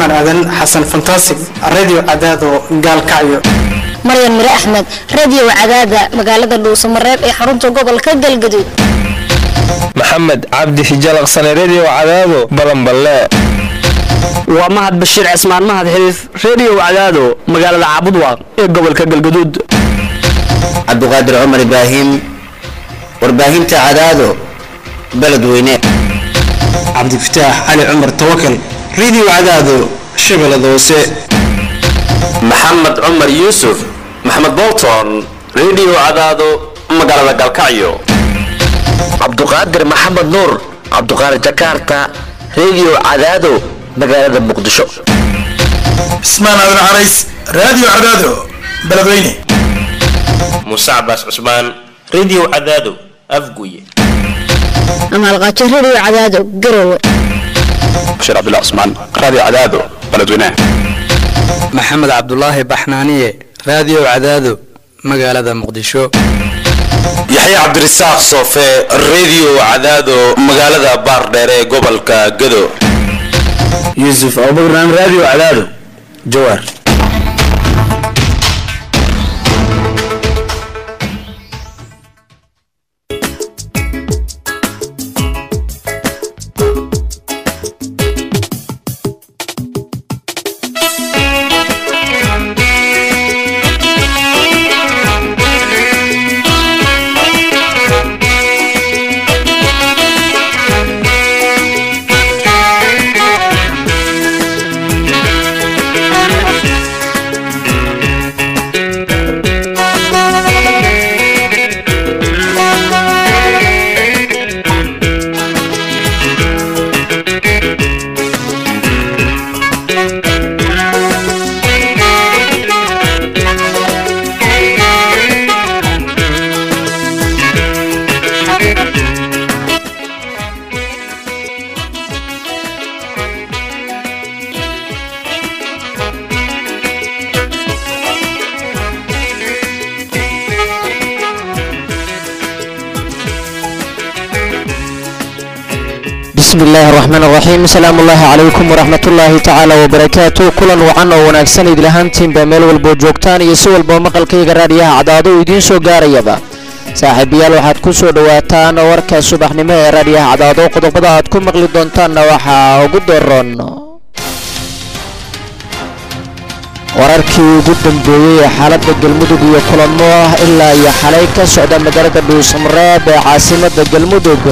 cumar aadan xasan fantasig radio cadaado gaalkacyo maryan mire axmed radio cadaada magaalada dhuusamareeb ee xarunta gobolka galgaduud maxamed cabdi hijalaqsane redio cadaado balanballe waa mahad bashiir cismaan mahad xiriif redio cadaado magaalada caabudwaaq ee gobolka galgaduud cabdiqaadir cumar ibraahim warbaahinta cadaado beledweyne cabdifataax cali cumar tawakal radio cadaado shabeellada hoose maxamed cumar yuusuf maxamed bolton redio cadaado magaalada galkacyo cabduqaadir maxamed nuur cabduqaadir jakarta redio cadaado magaalada muqdisho cismaan aadan carays radio cadaado beledweyne muuse cabaas cusmaan redio cadaado afguye amaalqaajo radio cadaado garowe bashiir cabdullah cusmaan radio cadaado beledweyne maxamed cabdulaahi baxnaaniye radio cadaado magaalada muqdisho yaxya cabdirasaaq soofe redio cadaado magaalada baardheere ee gobolka gado yuusuf abubakran radio cadaado jawaar bismillahi raxmaan raxiim asalaamu ullaahi calaykum waraxmatullaahi tacaala wabarakaatu kulan wacan oo wanaagsan idil ahaantiinba meel walboo joogtaan iyo si walbao maqalkayga raadhiyaha cadaado uu idiin soo gaarayaba saaxiibayaal waxaad ku soo dhowaataan warka subaxnimo ee raadhiyaha cadaado qodobada aad ku maqli doontaanna waxaa ugu daroon wararkii ugu dambeeyey ee xaaladda galmudug iyo kulamo ah ilaa iyo xalay ka socda magaalada dhuusamareeb ee caasimadda galmudug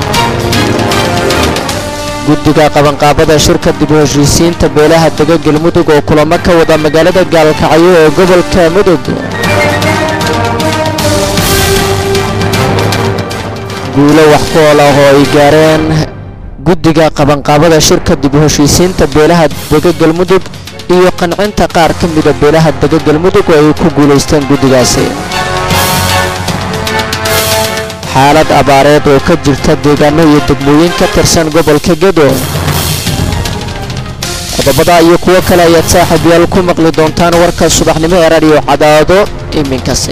guddiga qabanqaabada shirka dib u heshiisiinta beelaha dega galmudug oo kulamo ka wada magaalada gaalkacyo ee gobolka mudug guulo wax ku ol ah oo ay gaareen guddiga qabanqaabada shirka dib u heshiisiinta beelaha dega galmudug iyo qancinta qaar ka mida beelaha dega galmudug oo ay ku guulaysteen guddigaasi xaalad abaareed oo ka jirta deegaano iyo degmooyin ka tirsan gobolka gedo qodobada iyo kuwo kale ayaad saaxiibyaal ku maqli doontaan warka subaxnimo ee radio cadaado iminkase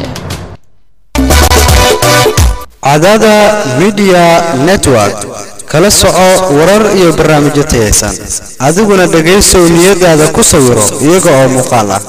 cadaada midiya network kala soco warar iyo barnaamijyo tayaysan adiguna dhegaysow niyadaada ku sawiro iyaga oo muuqaal ah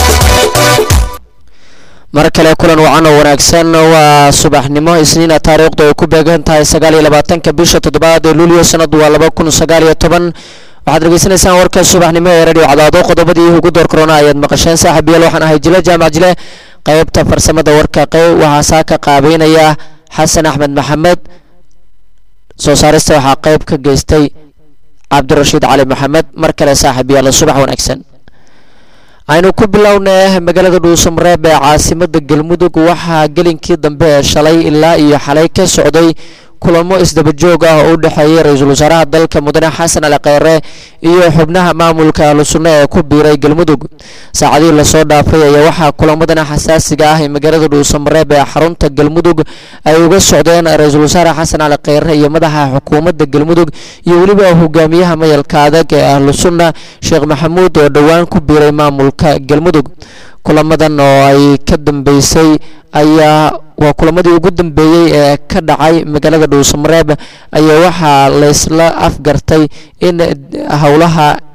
mar kale kulan wacan oo wanaagsan waa subaxnimo isniina taariikhdu ay ku beegan tahay sagaaliyo labaatanka bisha toddobaad ee luulyo sanadu waa laba kun sagaaliyo toban waxaad dhegeysanaysaan warka subaxnimo ee radio cadaado qodobadii ugu door korona ayaad maqasheen saaxiibayaal waxaan ahay jile jaamac jile qaybta farsamada warka qeyb waxaa saa ka qaabeynaya xasan axmed maxamed soo saarista waxaa qeyb ka geystay cabdirashiid cali maxamed mar kale saaxiibayaal subax wanaagsan aynu ku bilownay magaalada dhuusamareeb ee caasimada galmudug waxaa gelinkii dambe ee shalay ilaa iyo xalay ka socday kulamo isdaba joog ah oo u dhexeeyay ra-iisul wasaaraha dalka mudane xasan ali kheyre iyo xubnaha maamulka ahlu sunno ee ku biiray galmudug saacadihii lasoo dhaafay ayaa waxaa kulamadan xasaasiga ah ee magaalada dhuusamareeb ee xarunta galmudug ay uga socdeen ra-iisul wasaare xasan ali kheyre iyo madaxa xukuumadda galmudug iyo weliba hogaamiyaha mayalka adag ee ahlu sunna sheekh maxamuud oo dhowaan ku biiray maamulka galmudug kulamadan oo ay ka dambeysay ayaa waa kulamadii ugu dambeeyey ee ka dhacay magaalada dhuusamareeb ayaa waxaa laysla afgartay in howlaha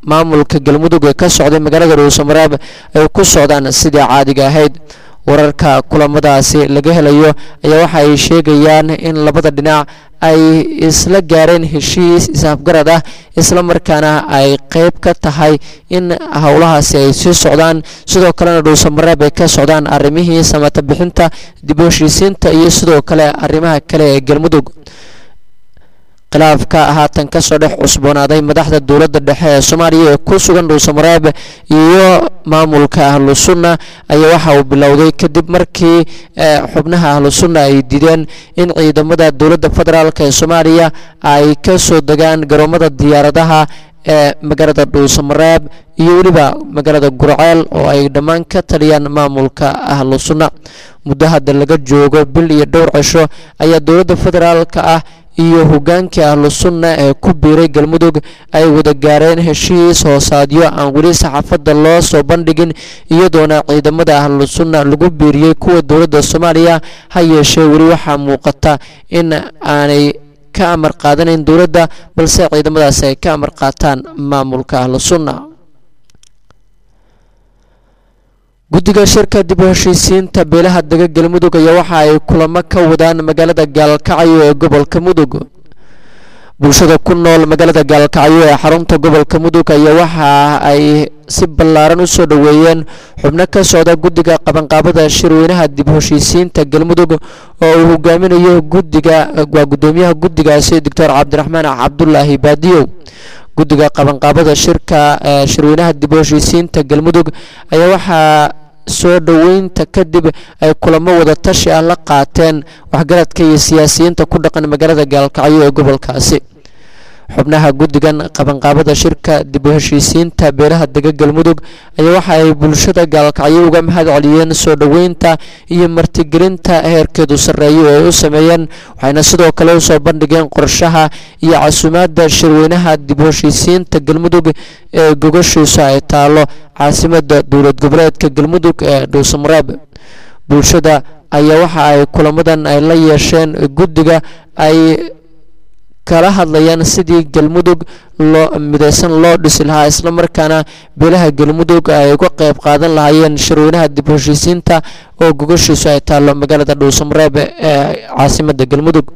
maamulka galmudug ee ka socday magaalada dhuusamareeb ay ku socdaan sidii caadiga ahayd wararka kulamadaasi laga helayo ayaa waxa ay sheegayaan in labada dhinac ay isla gaareen heshiis isafgarad ah isla markaana ay qeyb ka tahay in howlahaasi ay sii socdaan sidoo kalena dhuusamareeb ay ka socdaan arrimihii samata bixinta dib u heshiisiinta iyo sidoo kale arrimaha kale ee galmudug khilaafka haatan kasoo dhex cusboonaaday madaxda dowladda dhexe ee soomaaliya ee ku sugan dhuusamareeb iyo maamulka ahlu sunna ayaa waxa uu bilowday kadib markii xubnaha ahlu sunna ay diideen in ciidamada dowladda federaalk ee soomaaliya ay ka soo degaan garoomada diyaaradaha ee magaalada dhuusamareeb iyo weliba magaalada gurceel oo ay dhammaan ka taliyaan maamulka ahlu sunna muddo hadda laga joogo bil iyo dhowr cisho ayaa dowladda federaalka ah iyo hogaankii ahlu sunna ee ku biiray galmudug ay wada gaareen heshiis hoosaadyo aan weli saxaafadda loo soo bandhigin iyadoona ciidamada ahlu sunna lagu biiriyey kuwa dowladda soomaaliya ha yeeshee weli waxaa muuqata in aanay ka amar qaadanayn dowladda balse ciidamadaasi ay ka amar qaataan maamulka ahlu sunna guddiga shirka dib u heshiisiinta beelaha dega galmudug ayaa waxa ay kulamo ka wadaan magaalada gaalkacyo ee gobolka mudug bulshada ku nool magaalada gaalkacyo ee xarunta gobolka mudug ayaa waxa ay si ballaaran u soo dhoweeyeen xubno ka socda guddiga qabanqaabada shirweynaha dib u heshiisiinta galmudug oo uu hogaaminayo guddiga waa guddoomiyaha guddigaasi doctor cabdiraxmaan cabdulaahi baadiyow guddiga qabanqaabada shirka shirweynaha dib u heshiisiinta galmudug ayaa waxaa soo dhoweynta kadib ay kulamo wada tashi ah la qaateen waxgaradka iyo siyaasiyiinta ku dhaqan magaalada gaalkacyo ee gobolkaasi xubnaha guddigan qabanqaabada shirka dib u heshiisiinta beelaha dega galmudug ayaa waxa ay bulshada gaalkacyo uga mahad celiyeen soo dhoweynta iyo martigelinta heerkeedu sarreeyo ee ay u sameeyeen waxayna sidoo kale usoo bandhigeen qorshaha iyo casuumaadda shirweynaha dib u heshiisiinta galmudug ee gogashiisu ay taalo caasimada dowlad goboleedka galmudug ee dhuusamareeb bulshada ayaa waxa ay kulamadan ay la yeesheen guddiga ay kala hadlayaan sidii galmudug loo midaysan loo dhisi lahaa islamarkaana beelaha galmudug ay uga qayb qaadan lahaayeen shirweynaha dib u heshiisiinta oo gogashiisu ay taallo magaalada dhuusamareeb ee caasimada galmudug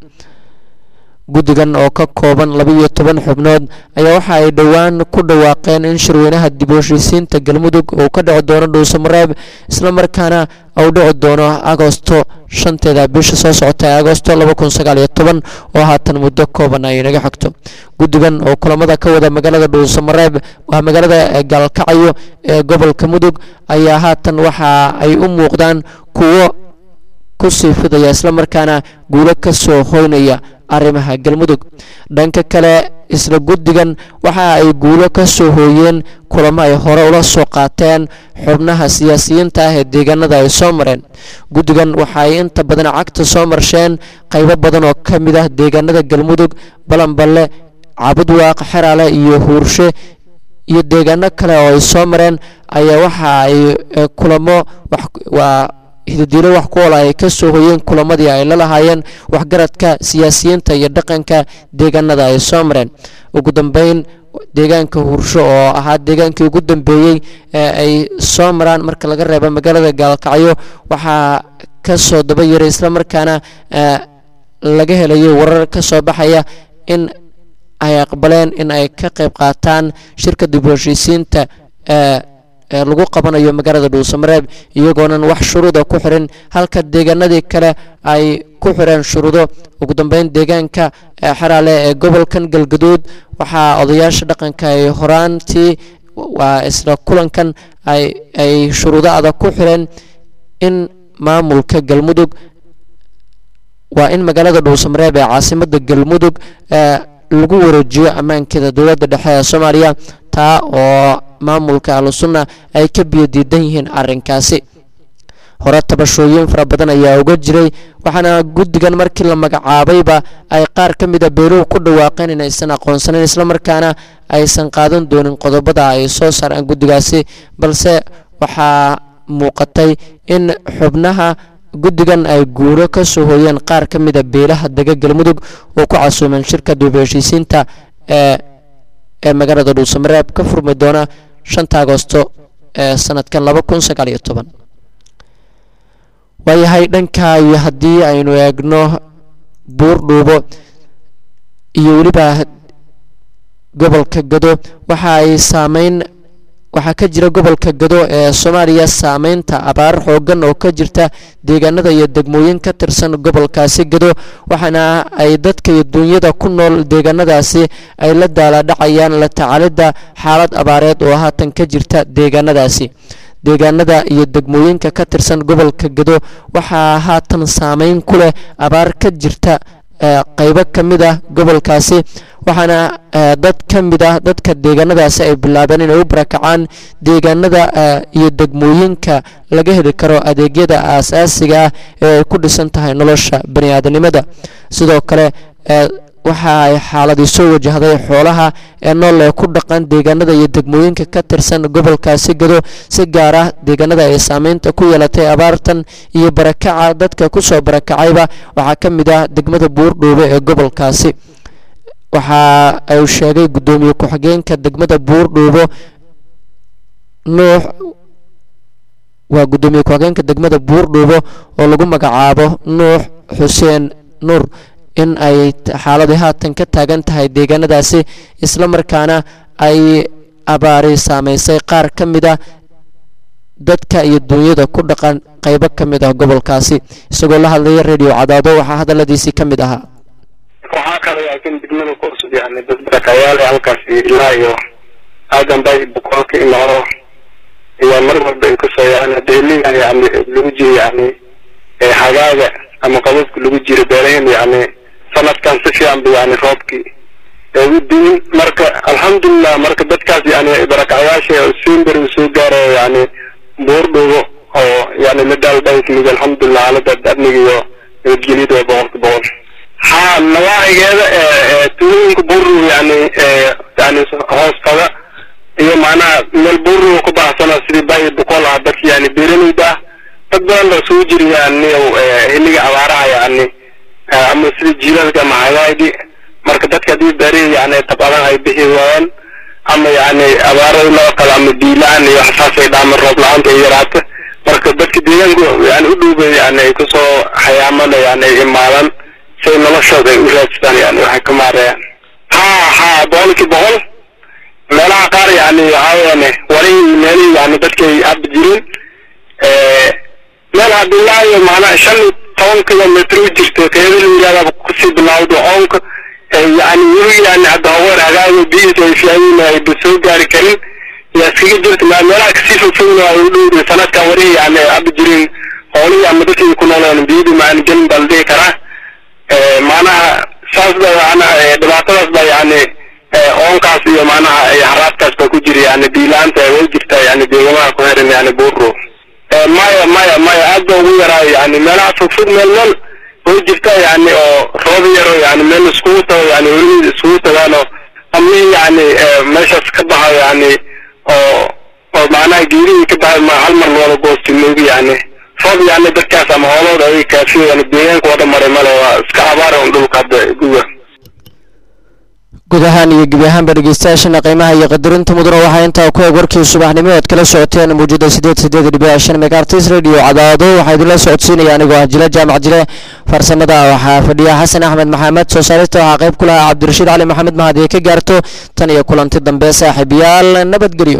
guddigan oo ka kooban labaiyo toban xubnood ayaa waxa ay dhowaan ku dhawaaqeen in shirweynaha dib u heshiisiinta galmudug uu ka dhici doono dhuusamareeb islamarkaana uu dhici doono agosto shanteeda bisha soo socota ee agosto laba kun sagaal iyo toban oo haatan muddo kooban ay naga xigto guddigan oo kulamada ka wada magaalada dhuusamareeb waa magaalada gaalkacyo ee gobolka mudug ayaa haatan waxa ay u muuqdaan kuwo ku sii fidaya islamarkaana guulo ka soo hoynaya arrimaha galmudug dhanka kale isla guddigan waxa ay guulo ka soo hooyeen kulamo ay hore ula soo qaateen xubnaha siyaasiyiinta ah ee deegaanada ay soo mareen guddigan waxa ay inta badan cagta soo marsheen qaybo badan oo ka mid ah deegaanada galmudug balanballe cabudwaaq xeraale iyo huurshe iyo deegaano kale oo ay soo mareen ayaa waxa ay kulamo waa hidadiilo wax ku ola ay ka soo hoyeen kulamadii ay la lahaayeen waxgaradka siyaasiyiinta iyo dhaqanka deegaanada ay soo mareen ugu dambeyn deegaanka huursho oo ahaa deegaankii ugu dambeeyey ee ay soo maraan marka laga reebo magaalada gaalkacyo waxaa ka soo daba yaray islamarkaana laga helayo warar ka soo baxaya in ay aqbaleen in ay ka qayb qaataan shirka dib u heshiisiinta ee ee lagu qabanayo magaalada dhuusamareeb iyagoonan wax shuruuda ku xirin halka deegaanadii kale ay ku xireen shuruudo ugu dambeyn deegaanka xeraale ee gobolkan galgaduud waxaa odayaasha dhaqanka ay horaantii waa isla kulankan ay ay shuruudo adag ku xireen in maamulka galmudug waa in magaalada dhuusamareeb ee caasimada galmudug lagu wareejiyo ammaankeeda dowladda dhexe ee soomaaliya taa oo maamulka ahlusunna ay ka biyo diidan yihiin arrinkaasi hore tabashooyin fara badan ayaa uga jiray waxaana guddigan markii la magacaabayba ay qaar ka mida beeluhu ku dhawaaqeen in aysan aqoonsanayn islamarkaana aysan qaadan doonin qodobada ay soo saaraan guddigaasi balse waxaa muuqatay in xubnaha guddigan ay guuro ka soo hooyeen qaar ka mida beelaha dega galmudug oo ku casuumeen shirka duub heshiisiinta ee ee magaalada dhuusamareeb ka furmi doona shanta agosto ee sanadkan laba kun sagaal iyo toban waayahay dhanka iyo haddii aynu eegno buur dhuubo iyo weliba gobolka gado waxa ay saameyn waxaa ka jira gobolka gado ee soomaaliya saameynta abaar xoogan oo ka jirta deegaanada iyo degmooyin ka tirsan gobolkaasi gado waxaana ay dadka iyo duunyada ku nool deegaanadaasi ay la daaladhacayaan la tacaalidda xaalad abaareed oo haatan ka jirta deegaanadaasi deegaanada iyo degmooyinka ka tirsan gobolka gado waxaa haatan saameyn ku leh abaar ka jirta qeybo ka mid ah gobolkaasi waxaana dad ka mid ah dadka deegaanadaasi ay bilaabeen inay u barakacaan deegaanada iyo degmooyinka laga heli karo adeegyada aasaasiga ah ee ay ku dhisan tahay nolosha bani aadanimada sidoo kale waxa ay xaaladii soo wajahday xoolaha ee nool ee ku dhaqan deegaanada iyo degmooyinka ka tirsan gobolkaasi gado si gaar ah deegaanada ay saameynta ku yeelatay abaartan iyo barakaca dadka kusoo barakacayba waxaa ka mid ah degmada buurdhuube ee gobolkaasi waxa uu sheegay guddoomiye ku-xigeenka degmada buurdhuubo nuux waa guddoomiye ku-xigeenka degmada buurdhuubo oo lagu magacaabo nuux xuseen nuur in ay xaaladii haatan ka taagan tahay deegaanadaasi isla markaana ay abaari saameysay qaar ka mid ah dadka iyo duunyada ku dhaqan qaybo ka mid ah gobolkaasi isagoo la hadlaya radio cadaado waxaa hadaladiisii ka mid ahaa waxaa kale laakiin degmada ku cusub yani dad barakayaal halkaas ilaa iyo aadan bay boqol ka imaado iyo mar walba ay kusoo yani deliga yani lagu jiro yani hagaaga ama qababka lagu jiro beerahin yani sanadkan si fiican ba yani roobkii ugu diin marka alxamdulilah marka dadkaas yani barakacayaasha simber uu soo gaarayo yani buurdhugo oo yani la daaldhankimid alxamdulilah xaalada amniga iyo nabadgelyada waa boqolka boqol ha nawaacigeeda tuulooyinka buurdhugo yani yani hoostada iyo macnaha meel buurdhugo ku baahsana sidii bayi boqol ah dadka yani beeralayda ah dad badan baa soo jiri yani xilliga abaaraha yani ama sida jiilalka ama hagaagi marka dadka haddii beerihi yani tabadan ay bixi waayaan ama yani abaarada loo kale ama biilaan iyo waxsaasay dhaaman roob la-aanta ay yaraata marka dadka deegaanku yani u dhowbay yani ay kusoo xayaamada yani ay imaadaan say noloshooda ay u raadsadaan yani waxay ka maareeyaan ha ha boqolkii boqol meelaha qaar yani waxaa weeyane wali meelihii yani dadkay abi jireen meel hadilaayo macnaha shan iyo toban kilomitr u jirto keeda la yidhahdaa kusii bilawdo oonka yani weli yani hadda haween hagaago biyihiisa ay fiican ayba soo gaari karin yaa iskaga jirta ma meelaha kasii fogfogna ay u dhowday sanadkan warihi yani abi jirin hoolihii ama dadkii ku nooleen biyadu macana gelin baa la dhihi karaa macnaha saas ba macnaha dhibaatadaas ba yani oonkaas iyo macnaha haraadkaas baa ku jira yani biilaanta way jirtaa yani deegamaha ku xiran yani buuro maya maya maya aad ba ugu yaraayo yani meelaha fogfog meel meel way jirtaa yani oo roob yaro yani meel iskugu tago yani weli iskugu tagaano amihii yani meeshaas ka baxayo yani oo oo macnaha geerihii ka baxay ma hal mar looda goosti moogi yani roob yani dadkaas ama hoolooda ay kaafiyo yani deegaanka oo dhan maray male waa iska abaara un dhulka hadda guga guud ahaan iyo gebi ahaanba dhegeystayaashana qiimaha iyo qadarinta mudana waxaa intaa ku eeg warkii subaxnimo eed kala socoteen muujada sideed sideed dhibic shan megaartis radio cadaado waxaa idinla socodsiinaya anigoo ah jile jaamac jile farsamada waxaa fadhiya xasan axmed maxamed soo saarista waxaa qayb ku lahaa cabdirashiid cali maxamed mahad ee ka gaarto tan iyo kulanti dambe saaxiibayaal nabadgelyo